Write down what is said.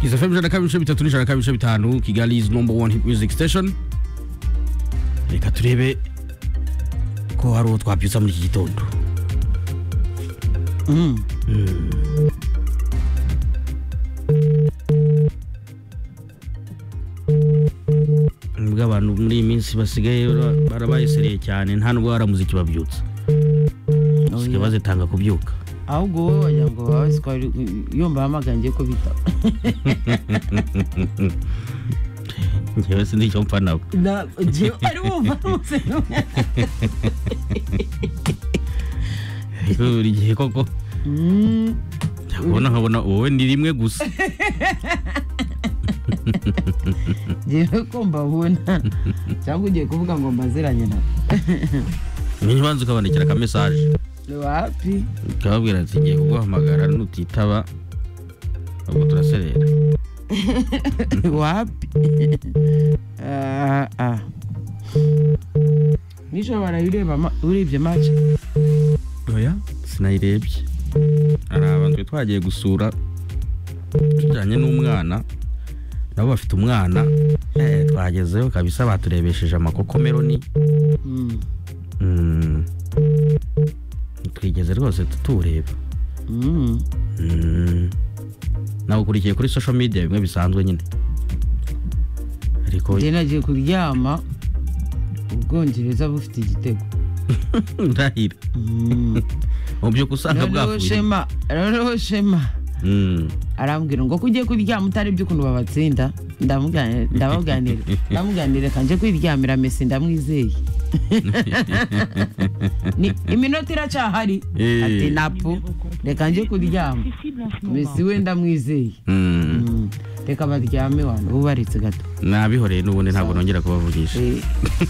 Kiss FM ijana na kabiri ibice bitatu n'ijana na kabiri ibice bitanu Kigali is number one hip music station reka turebe ko hari uwo twabyutsa muri iki gitondo nubwo abantu muri iyi minsi basigaye bara- barabayesereye cyane nta nubwo baramuziki babyutsa basigaye bazitanga kubyuka ahubwo wowe wagira ngo baba bazi ko ari yumva hamagara ngiye kubita njyewe sindi icyo mpfa nawe ari wumva rwose Ariko buri gihe koko ubona nkabona wowe ni rimwe gusa ngewe kumva ubona cyangwa ugiye kuvuga ngo mbaziranye na niba ubanza ukabandikira aka message ni wapi ukababwira ati ngiye kuguhamagara nutitaba ubwo turaserera wapi Ah, ah. nijoro barayireba ma- urebye mace oya sinayirebye hari abantu twari twagiye gusura tujyanye n'umwana nabo bafite umwana eh, twagezeyo kabisa baturebesheje amakokomeroni Mm, Mm. twigeze rwose tutureba mm. Mm. nawukurikiye kuri social media bimwe bisanzwe nyine ariko njye nagiye kuryama ubwongereza bufite igitego ndahira Mm. mu by'ukuri usanga noneho bwafuye shema noneho shema Mm. arambwira ngo ko ugiye kuryama utarebye ukuntu babatsinda ndamuganira ndamuganira ndamuganira kanje kwiryamira mesi ndamwizeye Ni- iminota iracyahari Eh. ati napu reka nje kuryama mesi we ndamwizeye Mm. Mm, reka baryame wano bubaretse gato nabihoreye n'ubundi ntabwo nongera kubavugisha Eh.